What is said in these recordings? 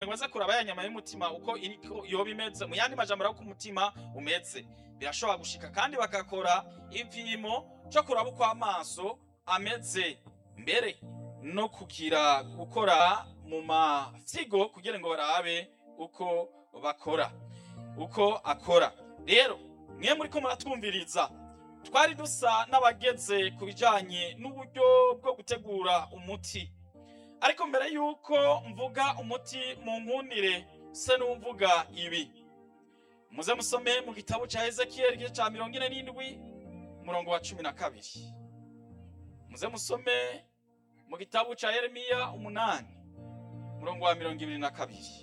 ngo aze kuraba ya nyama y'umutima uko iriko yoba imeze mu yandi majambo uko umutima umeze birashobora gushika kandi bagakora ipimo cyo kuraba uko amaso ameze mbere no kugira gukora mu mafyigo kugira ngo barabe uko bakora uko akora rero mwe muri ko muratwumviriza twari dusa n'abageze ku bijyanye n'uburyo bwo gutegura umuti ariko mbere y'uko mvuga umuti mu nkundire se n'umvuga ibi muze musome mu gitabo cya ezekiyeli igice cya mirongo ine n'indwi umurongo wa cumi na kabiri muze musome mu gitabo cya yeremiya umunani umurongo wa mirongo ibiri na kabiri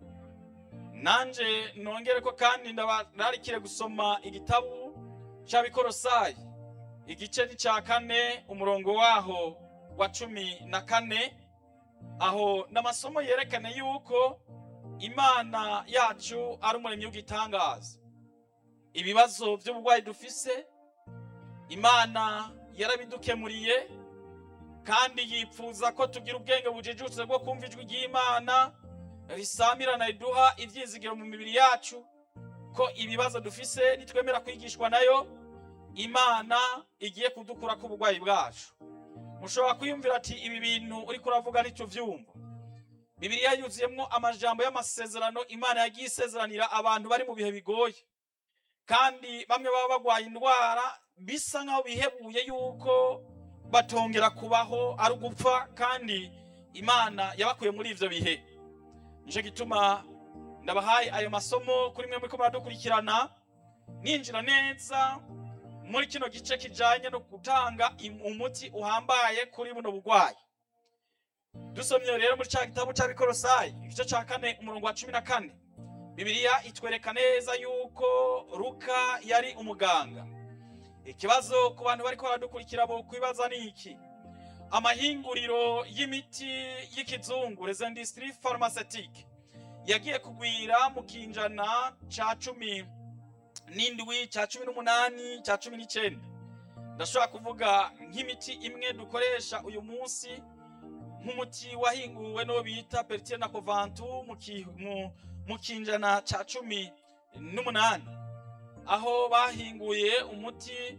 nanje nongere ko kandi ndabararikire gusoma igitabo cy'abikorosayi igice ni cya kane umurongo waho wa cumi na kane aho n'amasomo yerekana yuko imana yacu ari umuremyi w'igitangaza ibibazo by'uburwayi dufise imana yarabidukemuriye kandi yifuza ko tugira ubwenge bujijutse bwo kumva ijwi ry'imana risamirana riduha ibyizigiro mu mibiri yacu ko ibibazo dufise nitwemera kwigishwa nayo imana igiye kudukura ku burwayi bwacu mushobora kwiyumvira ati ibi bintu uri kuravuga ntituvyumva bibiliya yuzuyemo amajambo y'amasezerano imana yagiye isezeranira abantu bari mu bihe bigoye kandi bamwe baba bagwaye indwara bisa nk'aho bihebuye yuko batongera kubaho ari ugupfa kandi imana yabakuye muri ivyo bihe nico gituma ndabahaye ayo masomo kuri mwe muriko muradukurikirana ninjira neza muri kino gice kijanye no gutanga umuti uhambaye kuri buno bugwayi dusomye rero muri ca gitabo c'abikorosayi igice ca kane umurongo wa cumi na kane bibiliya itwereka neza yuko luka yari umuganga ikibazo ku bantu bariko baradukurikira bo kwibaza ni iki amahinguriro y'imiti y'ikizungu les industries pharmaceutiques yagiye kugwira mu kinjana ca cumi n'indwi ca cumi n'umunani ca cumi n'icenda ndashobora kuvuga nk'imiti imwe dukoresha uyu munsi nk'umuti wahinguwe n'uwo bita pertile na covantu mu kinjana ca cumi n'umunani aho bahinguye umuti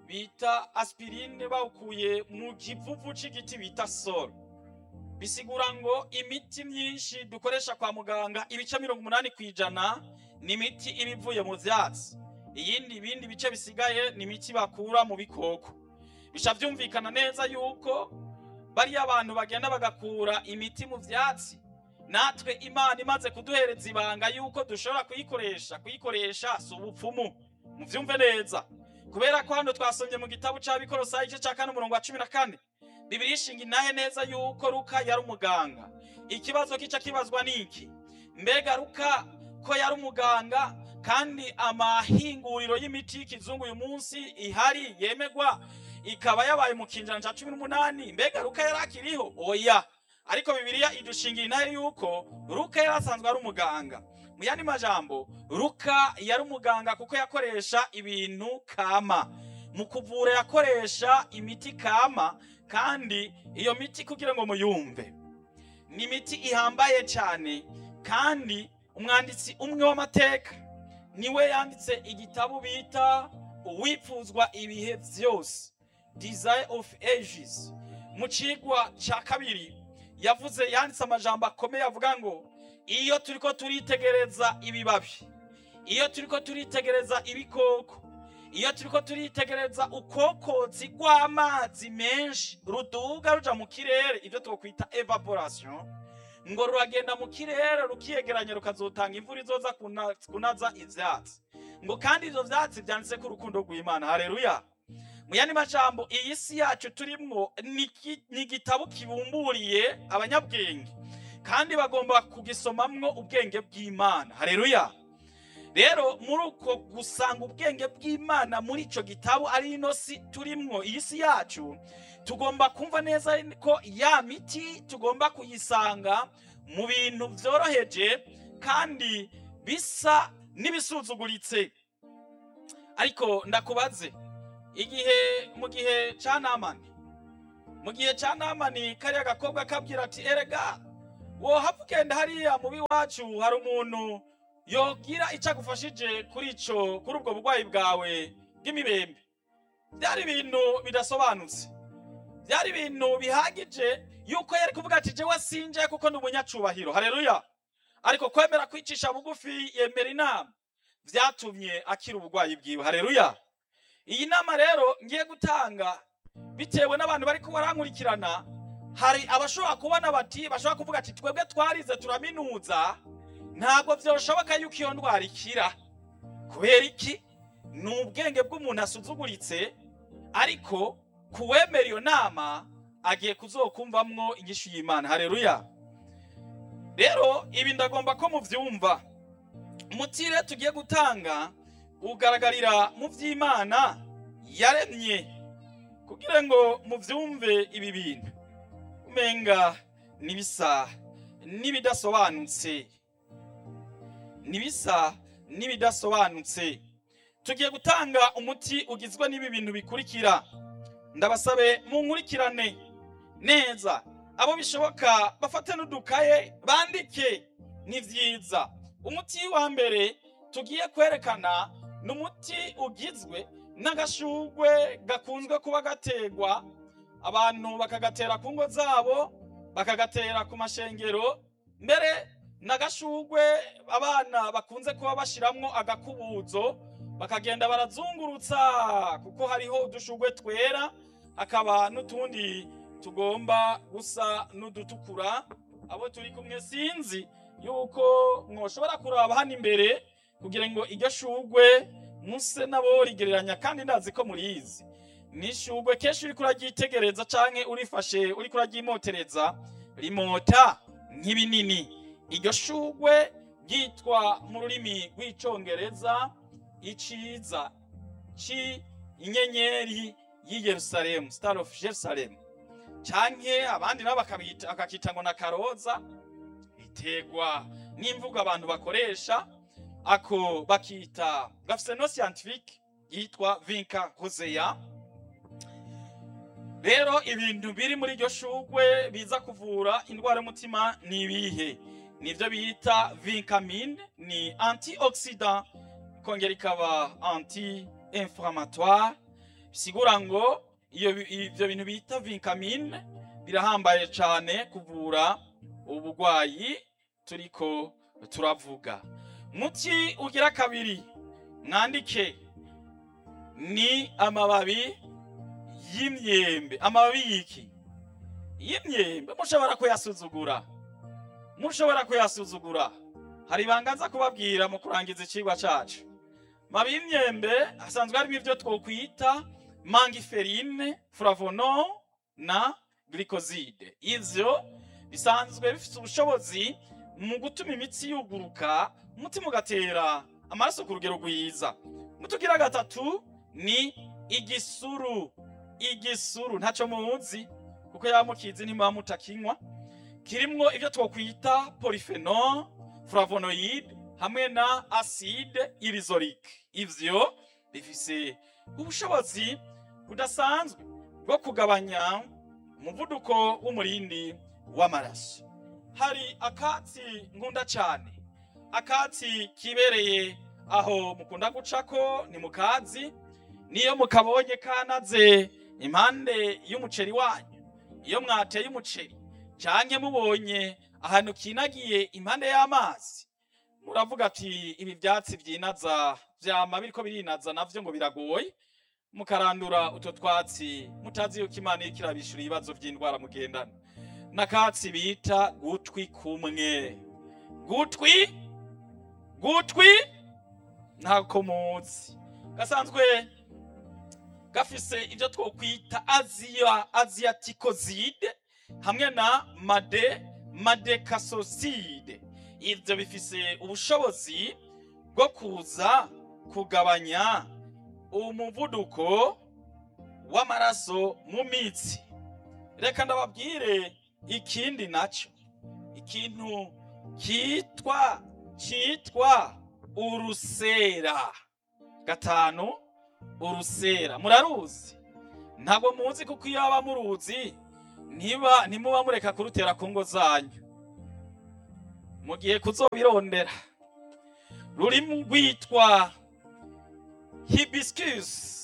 bita aspirine bawukuye mu kivuvu c'igiti bita soro bisigura ngo imiti myinshi dukoresha kwa muganga ibice mirongo umunani ku ijana ni imiti iba ivuye mu vyatsi iyindi ibindi bice bisigaye ni imiti bakura mu bikoko bisha vyumvikana neza yuko bariya abantu bagenda bagakura imiti mu vyatsi natwe imana imaze kuduhereza ibanga yuko dushobora kuyikoresha kuyikoresha si ubupfumu muvyumve neza kubera ko hano twasomye mu gitabo c'abikorosayi igice ca kane umurongo wa cumi na kane bibiri ishinga inahe neza yuko luka yari umuganga ikibazo kica kibazwa niki mbega luka ko yari umuganga kandi amahinguriro y'imiti y'ikizungu uyu munsi ihari yemegwa ikaba yabaye mu kinjana ca cumi n'umunani mbega luka yari akiriho oya ariko bibiliya idushingira inahe yuko luka yari asanzwe ari umuganga mu yandi majambo luka yari umuganga kuko yakoresha ibintu kama mu kuvura yakoresha imiti kama kandi iyo miti kugira ngo muyumve ni imiti ihambaye cyane kandi umwanditsi umwe w'amateka niwe yanditse igitabo bita uwipfuzwa ibihe byose desire of ages mu cigwa ca kabiri yavuze yanditse amajambo akomeye avuga ngo iyo turiko turitegereza ibibabi iyo turiko turitegereza ibikoko iyo turiko turitegereza ukokozi rw'amazi menshi ruduga ruja mu kirere ibyo twokwita evaporation ngo ruragenda mu kirere rukiyegeranya rukazotanga imvura izoza kuna- kunaza ivyatsi ngo kandi ivyo vyatsi vyanditse ko urukundo rw'imana haleluya mu yandi majambo iyi si yacu turimwo ni iki- ni igitabo kibumburiye abanyabwenge kandi bagomba kugisomamwo ubwenge bw'imana haleluya rero muri uko gusanga ubwenge bw'imana muri ico gitabo ari ino si turimwo iyi si yacu tugomba kumva neza ko ya miti tugomba kuyisanga mu bintu vyoroheje kandi bisa n'ibisuzuguritse ariko ndakubaze igihe mu gihe ca namani mu gihe ca namani kariya gakobwa kabwira ati erega wohava ugenda hariya mubi wacu hari umuntu yogira icyo agufashije kuri ico kuri ubwo burwayi bwawe bw'imibembe byari ibintu bidasobanutse byari ibintu bihagije yuko yari kuvuga ati jewe sinje kuko ndi umunyacubahiro haleluya ariko kwemera kwicisha bugufi yemera inama vyatumye akira uburwayi bwiwe haleluya iyi nama rero ngiye gutanga bitewe n'abantu bariko barankurikirana hari abashobora kubona bati bashobora kuvuga ati twebwe twarize turaminuza ntabwo vyoshoboka yuko iyo ndwara ikira kubera iki ni ubwenge bw'umuntu asuzuguritse ariko kuwemera iyo nama agiye kuzokumvamwo inyishu y'imana haleluya rero ibi ndagomba ko muvyumva umutire tugiye gutanga ugaragarira mu vy'imana yaremye kugira ngo muvyumve ibi bintu umenga nibisa n'ibidasobanutse nibisa n'ibidasobanutse tugiye gutanga umuti ugizwe n'ibi bintu bikurikira ndabasabe munkurikirane neza abo bishoboka bafate n'udukaye bandike ni vyiza umuti wa mbere tugiye kwerekana ni umuti ugizwe n'agashugwe gakunzwe kuba gategwa abantu bakagatera ku ngo zabo bakagatera ku mashengero mbere n'agashugwe abana bakunze kuba bashiramwo agakubuzo bakagenda barazungurutsa kuko hariho udushugwe twera hakaba n'utundi tugomba gusa n'udutukura abo turi kumwe sinzi yuko mwoshobora kuraba hano imbere kugira ngo iryo shugwe muse nabo rigereranya kandi ndazi ko murizi ni ishugwe kenshi uriko uraryitegereza canke urifashe uriko uraryimotereza rimota nk'ibinini iryo shugwe ryitwa mu rurimi rw'icongereza iciza ci inyenyeri y'i Yerusalemu star of Jerusalem canke abandi nabo bakabita akakita ngo na karoza biterwa n'imvugo abantu bakoresha ako bakita gafise no scientifique yitwa vinca rosea rero ibintu biri muri iryo shugwe biza kuvura indwara y'umutima ni ibihe nivyo bita vincamine ni antioxidant ikongera ikaba anti inflammatoire bisigura ngo iyo ivyo bintu bita vincamine birahambaye cane kuvura uburwayi turiko turavuga muti ugira kabiri mwandike ni amababi y'imyembe amababi y'iki y'imyembe mushobora kuyasuzugura mushobora kuyasuzugura hari ibanga nza kubabwira mu kurangiza icigwa cacu mabi y'imyembe hasanzwe harimo ivyo twokwita mangiferine flavono na glycoside ivyo bisanzwe bifite ubushobozi mu gutuma imitsi yuguruka umutima ugatera amaraso ku rugero rwiza mutugira gatatu ni igisuru igisuru ntaco muzi kuko yaba mukizi ntimuba mutakinywa kirimwo ivyo twokwita polyphenol flavonoid hamwe na acide irisolique ivyo bifise ubushobozi budasanzwe bwo kugabanya umuvuduko w'umurindi w'amaraso hari akatsi nkunda cane akatsi kibereye aho mukunda gucako ni mukazi niyo mukabonye kanaze impande y'umuceri wanyu iyo mwateye umuceri canke mubonye ahantu kinagiye impande y'amazi muravuga ati ibi vyatsi vyinaza vyama biriko birinaza navyo ngo biragoye mukarandura utwo twatsi mutazi yuko imana iriko irabishura ibibazo vy'indwara mugendana n'akatsi bita gutwi kumwe gutwi gutwi ntako muzi gasanzwe gafise ivyo twokwita aziya aziyatikozide hamwe na made madekasoside ivyo bifise ubushobozi bwo kuza kugabanya umuvuduko w'amaraso mu mitsi reka ndababwire ikindi naco ikintu kitwa kitwa urusera gatanu urusera muraruzi ntabwo muzi kuko iyo aba muruzi ntiba ntimuba mureka kurutera ku ngo zanyu mu gihe kuzobirondera rurimo rwitwa hibiscus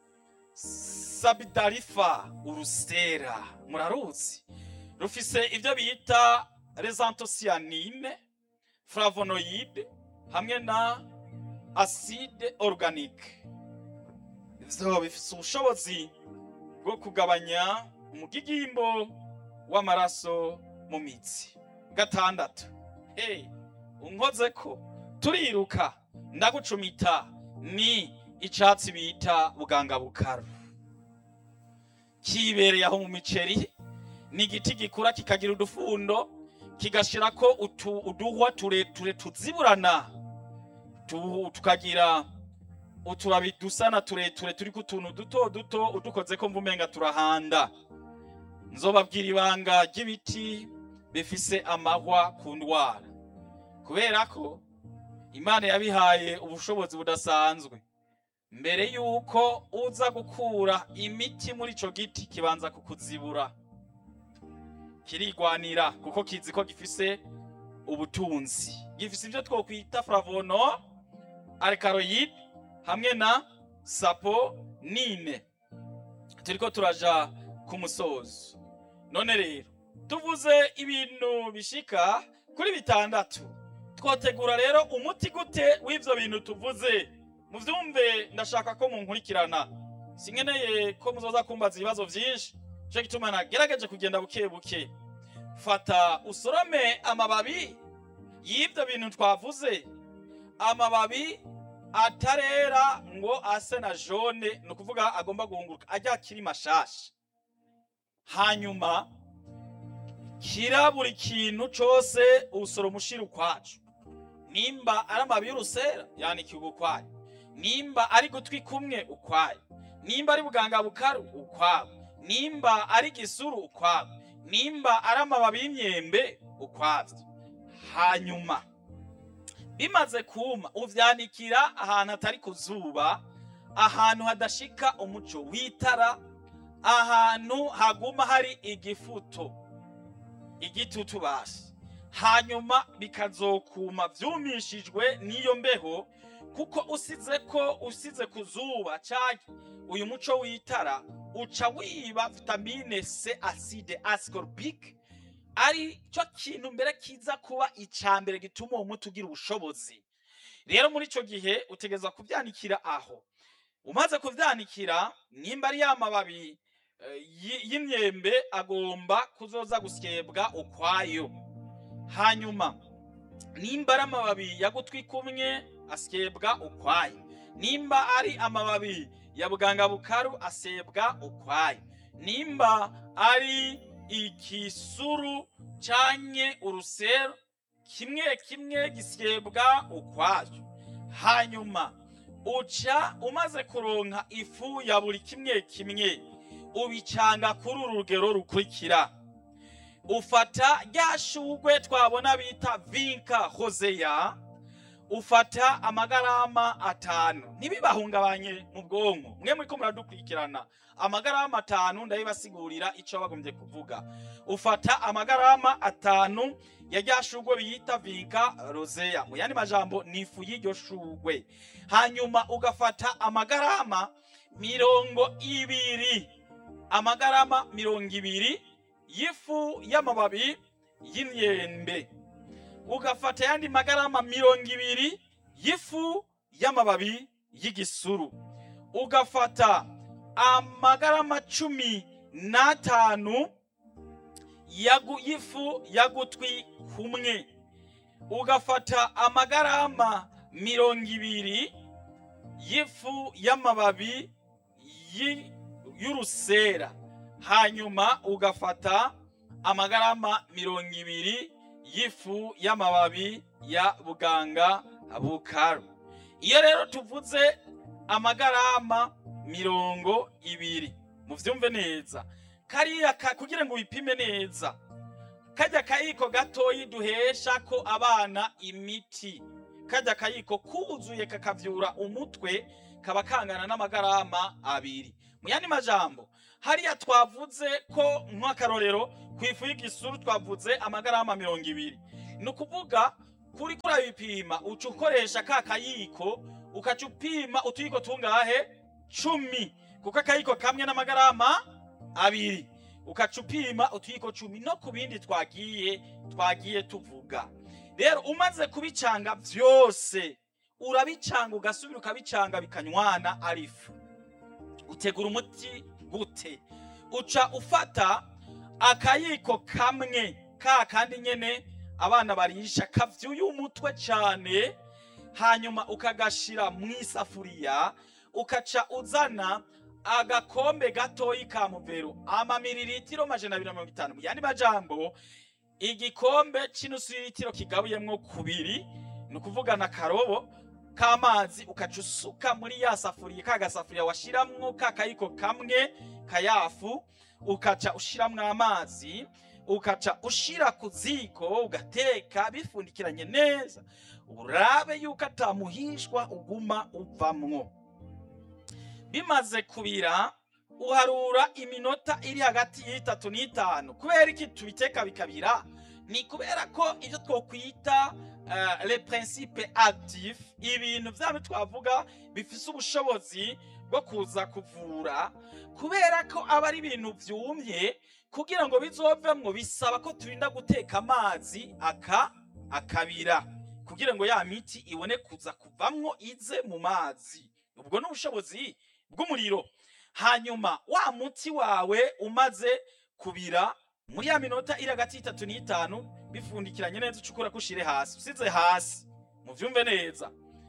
sabidarifa urusera muraruzi rufise ibyo bita rezantosiyanine flavonoide hamwe na acide organique ivyo bifise ubushobozi bwo kugabanya umugigimbo w'amaraso mu mitsi gatandatu hey, unkozeko turiruka ndagucumita ni icatsi bita buganga bukaru kibereye aho mu miceri ni igiti gikura kikagira udufundo kigashirako utu, uduhwa tureture tuziburana tu, tukagira utubabi dusa na tureture turiko utuntu duto duto udukozeko mvumenga turahanda nzobabwira ibanga ry'ibiti bifise amahwa ku ndwara kubera ko imana yabihaye ubushobozi budasanzwe mbere yuko uza gukura imiti muri ico giti kibanza kukuzibura kirigwanira kuko kizi ko gifise ubutunzi gifise ivyo twokwita flavono alkaloid hamwe na saponine turiko turaja ku musozo none rero tuvuze ibintu bishika kuri bitandatu twotegura rero umuti gute w'ivyo bintu tuvuze muvyumve ndashaka ko munkurikirana sinkeneye ko muzoza kumbaza ibibazo vyinshi nico gituma nagerageje kugenda buke buke fata usorome amababi y'ivyo bintu twavuze amababi atarera ngo ase na jone ni ukuvuga agomba guhunguruka ajya akiri mashasha hanyuma kira buri kintu cose usoroma ushira ukwaco nimba ari amababi y'urusera yanikiwe ukwayo nimba ari gutwi kumwe ukwayo nimba ari buganga bukaru ukwabo nimba ari gisuru ukwabo nimba ari amababi y'imyembe ukwavyo hanyuma bimaze kuma uvyanikira ahantu hatari ku zuba ahantu hadashika umuco w'itara ahantu haguma hari igifuto igitutu basi hanyuma bikazokuma vyumishijwe n'iyo mbeho kuko usize ko usize ku zuba canke uyu muco w'itara uca wiba vitamine C acide ascorbic ari cyo kintu mbere kiza kuba ica mbere gituma uwo muti ugira ubushobozi rero muri ico gihe utegeza kuvyanikira aho umaze kuvyanikira nimba ari ya mababi eh, y- y'imyembe agomba kuzoza gusyebwa ukwayo hanyuma nimba ari amababi ya gutwi kumwe asyebwa ukwayo nimba ari amababi ya buganga bukaru asebwa ukwayo nimba ari ikisuru canke urusero kimwe kimwe gisyebwa ukwayo hanyuma uca umaze kuronka ifu ya buri kimwe kimwe ubicanga kuri uru rugero rukurikira ufata rya shugwe twabona bita vinka hozeya ufata amagarama atanu ntibibahungabanye mu bwonko mwe muriko muradukurikirana amagarama atanu ndabibasigurira ico bagombye kuvuga ufata amagarama atanu ya rya shugwe biyita vinka rozeya mu yandi majambo ni ifu y'iryo shugwe hanyuma ugafata amagarama mirongo ibiri amagarama mirongo ibiri y'ifu y'amababi y'imyembe ugafata yandi magarama mirongo ibiri y'ifu y'amababi y'igisuru ugafata amagarama cumi n'atanu yagu- y'ifu y'agutwi kumwe ugafata amagarama mirongo ibiri y'ifu y'amababi yi- y'urusera hanyuma ugafata amagarama mirongo ibiri y'ifu y'amababi ya buganga bukaru iyo rero tuvuze amagarama mirongo ibiri muvyumve neza kariya ka- kugira ngo wipime neza kajya kayiko gatoyi duhesha ko abana imiti kajya kayiko kuzuye kakavyura umutwe kaba kangana n'amagarama abiri mu yandi majambo hariya twavuze ko nk'akarorero ku ifu y'igisuru twavuze amagarama mirongo ibiri ni ukuvuga kuri kuri abipima uca ukoresha ka kayiko ukaca upima utuyiko tungahe cumi kuko akayiko kamwe n'amagarama abiri ukaca upima utuyiko cumi no ku bindi twagiye twagiye tuvuga rero umaze kubicanga byose urabicanga ugasubira ukabicanga bikanywana ari ifu utegura umuti gute uca ufata akayiko kamwe ka kandi nyene abana barisha kavyuye umutwe cane hanyuma ukagashira mu isafuriya ukaca uzana agakombe gatoyi ka muvero amamiriritiro majana abiri na mirongo itanu mu yandi majambo igikombe c'inusu y'ilitiro kigabuyemwo kubiri ni ukuvuga na karobo k'amazi ukaca usuka muri ya safuriya ka gasafuriya washiramwo ka kayiko kamwe kayafu ukaca ushiramwo amazi ukaca ushira ku ziko ugateka bifundikiranye neza urabe yuko atamuhishwa uguma uvamwo bimaze kubira uharura iminota iri hagati y'itatu n'itanu kubera iki tubiteka bikabira ni kubera ko ibyo twokwita uh, le principe actif ibintu vyabo twavuga bifise ubushobozi bwo kuza kuvura kubera ko aba ari ibintu vyumye kugira ngo bizovemwo bisaba ko turinda guteka amazi aka akabira kugira ngo ya miti ibone kuza kuvamwo ize mu mazi ubwo ni ubushobozi bw'umuriro hanyuma wa muti wawe umaze kubira muri ya minota iri hagati y'itatu n'itanu bifundikiranye neza ucukura kushire hasi usize hasi muvyumve neza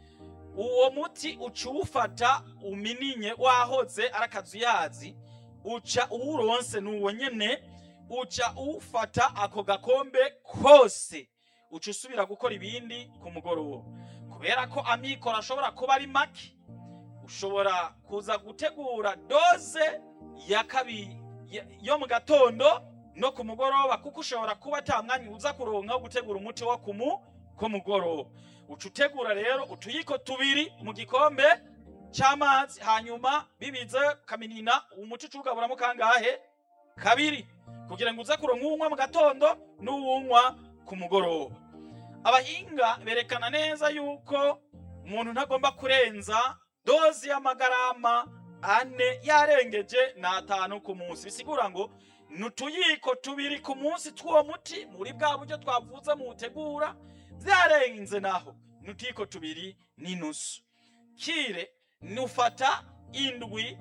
uwo muti uca uwufata umininye wahoze ari akazuyazi uca uwuronse nuwo nyene uca uwufata ako gakombe kose uca usubira gukora ibindi ku mugoroba kubera ko amikoro ashobora kuba ari make ushobora kuza gutegura doze ya kabiri ya- yo mu gatondo no ku mugoroba kuko ushobora kuba ata mwanya uza kuronka wo gutegura umuti wo kumu ku mugoroba uca utegura rero utuyiko tubiri mu gikombe c'amazi hanyuma bibize kaminina umuti uca uwugaburamo kangahe kabiri kugira ngo uze kuronka uwunywa mu gatondo n'uwunywa ku mugoroba abahinga berekana neza yuko umuntu ntagomba kurenza dozi y'amagarama ane yarengeje n'atanu ku munsi bisigura ngo ni utuyiko tubiri ku munsi tw'uwo muti muri bwa buryo twavuze mu utegura byarenze naho ni utuyiko tubiri n'inusu kire nufata indwi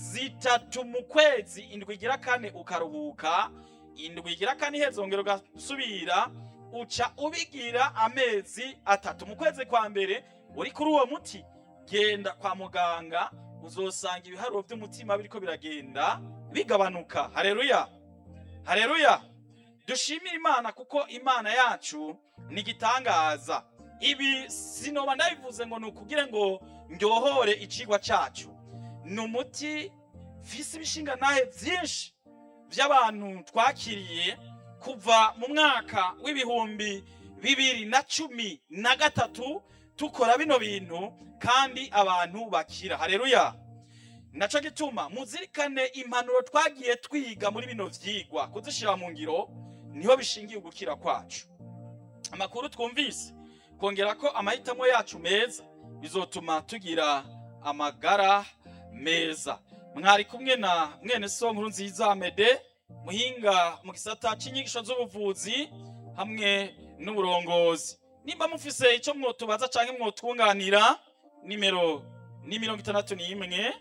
zitatu mu kwezi indwi igira kane ukaruhuka indwi igira kane ihezongera ugasubira uca ubigira amezi atatu mu kwezi kwa mbere uri kuri uwo muti genda kwa muganga uzosanga ibiharuro by'umutima biriko biragenda bigabanuka hareruya hareruya dushimire imana kuko imana yacu ni igitangaza ibi sinoba ndabivuze ngo ni ukugire ngo ndyohore icigwa cacu ni umuti fise ibishinga nahe vyinshi vy'abantu twakiriye kuva mu mwaka w'ibihumbi bibiri na cumi na gatatu tukora bino bintu kandi abantu bakira hareruya naco gituma muzirikane impanuro twagiye twiga muri bino vyigwa kuzishira mu ngiro niho bishingiye ugukira kwacu amakuru twumvise kongera ko amahitamo yacu meza bizotuma tugira amagara meza mwari kumwe na mwene so nkuru nziza mede muhinga mu gisata c'inyigisho z'ubuvuzi hamwe n'uburongozi nimba mufise ico mwotubaza canke mwotwunganira nimero ni mirongo itandatu n'imwe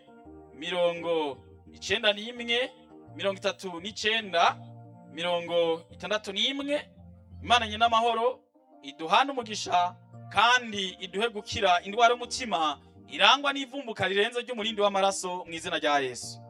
mirongo icenda n'imwe mirongo itatu n'icenda mirongo itandatu n'imwe imana nye n'amahoro iduhane umugisha kandi iduhe gukira indwara y'umutima irangwa n'ivumbuka rirenze ry'umurindi w'amaraso mu izina rya yesu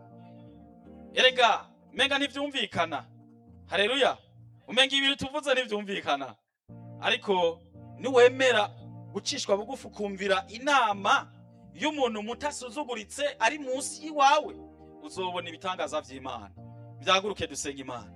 erega menga ntivyumvikana hareruya umenga ibintu tuvuze ntivyumvikana ariko niwemera gucishwa bugufi ukumvira inama y'umuntu muto asuzuguritse ari munsi y'iwawe uzobona ibitangaza vy'imana vyaguruke dusenga imana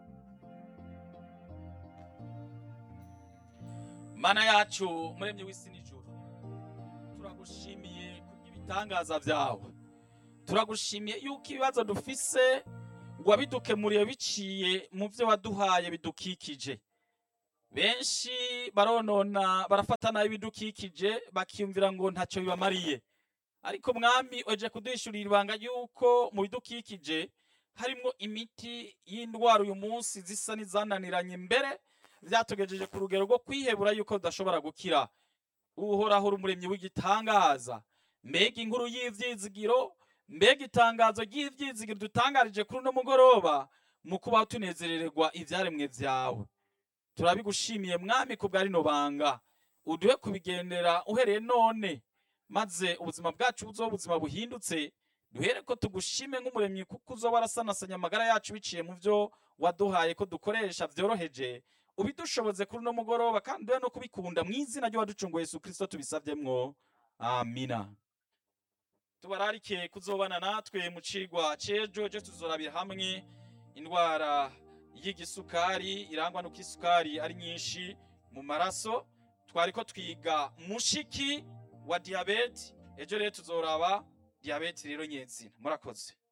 mana yacu muremye w'isi n'ijuru turagushimiye kubw'ibitangaza vyawe turagushimiye yuko ibibazo dufise wabidukemuriye biciye mu vyo waduhaye bidukikije benshi baronona barafata nabi ibidukikije bakiyumvira ngo ntacyo bibamariye ariko mwami oje kuduhishurira ibanga yuko mu bidukikije harimwo imiti y'indwara uyu munsi zisa n'izananiranye mbere vyatugejeje ku rugero rwo kwihebura yuko tudashobora gukira uhoraho uri umuremyi w'igitangaza mbega inkuru y'ivyizigiro mbega itangazo ry'ivyizigiro dutangarije kuri uno mugoroba mu kubaho tunezerererwa ivyaremwe vyawe turabigushimiye mwami ku bwa rino banga uduhe kubigendera uhereye none maze ubuzima bwacu buzoba ubuzima buhindutse duhere ko tugushime nk'umuremyi kuko uzoba warasanasanya amagara yacu biciye mu vyo waduhaye ko dukoresha vyoroheje ubidushoboze kuri uno mugoroba kandi duhe no kubikunda mu izina ry'uwaducunguye yesu kristo tubisavyemwo amina tubararike kuzobana natwe mu cigwa c'ejo ejo tuzorabira hamwe indwara y'igisukari irangwa nuko isukari ari nyinshi mu maraso twariko twiga mushiki wa diyabete ejo rero tuzoraba diyabete rero nyezina murakoze